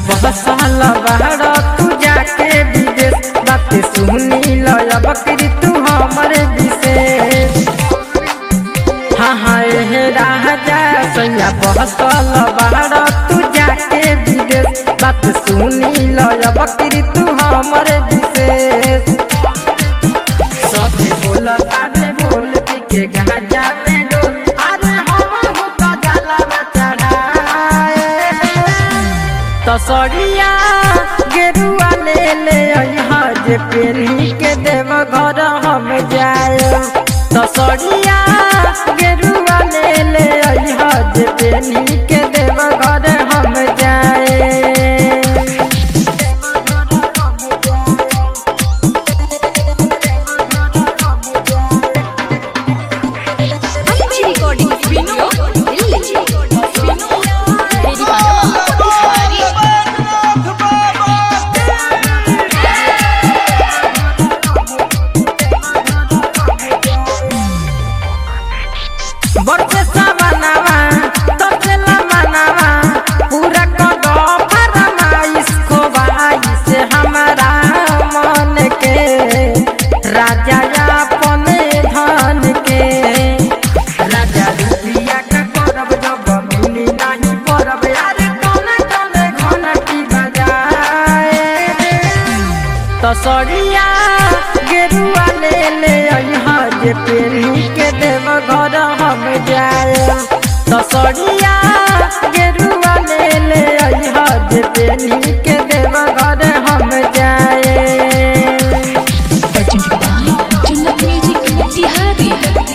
बहसल बाहर तू जाके विदेश बात सुनी लय बकरी तू हमरे विशेष हाँ हाँ हे राजा सैया बहसल बाहर तू जाके विदेश बात सुनी लय बकरी तू हमरे विशेष सभी बोलता रे बोल के गाजा में डोल अरे हम हो तो जाला में चढ़ाए तसरिया गेरुआ ले ले अइहा जे पेरी के देव घर हम जाए तसरिया गेरुआ ले ले अइहा जे पेरी के देव घर हम जाए अच्छी रिकॉर्डिंग विनोद दिल्ली मेरी बात बिहारी बरसे सावनावा तोचला मनावा पूरा कदो फरमाइश को भाई से हमारा मन के राजा अपन धन के राजा रुपिया का करब जब मिली नहीं परब अरे कौन कौन घंटी बजाए तसरिया गेरुआ ले ले अइहा जे पेरी के देव घर हम जाए तसरिया गेरुआ ले ले अइहा जे पेरी के देव घर हम जाए जन्नत म्यूजिक बिहारी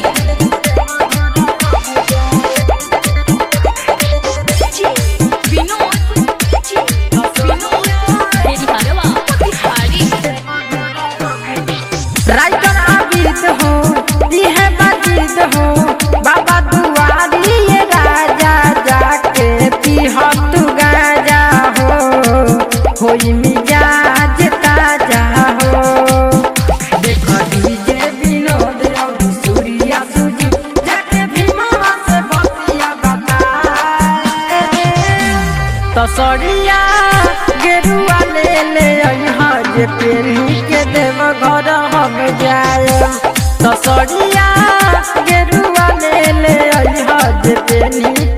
विनोद विनोद मेरी बात बिहारी राइटर आबिद हो यह बाजिद हो बाबा दुआरी ये राजा जाके पीह तू गाजा हो होई मिजाज ताजा हो देख डीजे विनोद और सूर्या सुजी जाके भीमा से बतिया बताए तसरिया गेरुआ ले ले अइहा जे पेरी के देव घर हम जाए तसरिया गेरुआ ले ले अइहा जे पेरी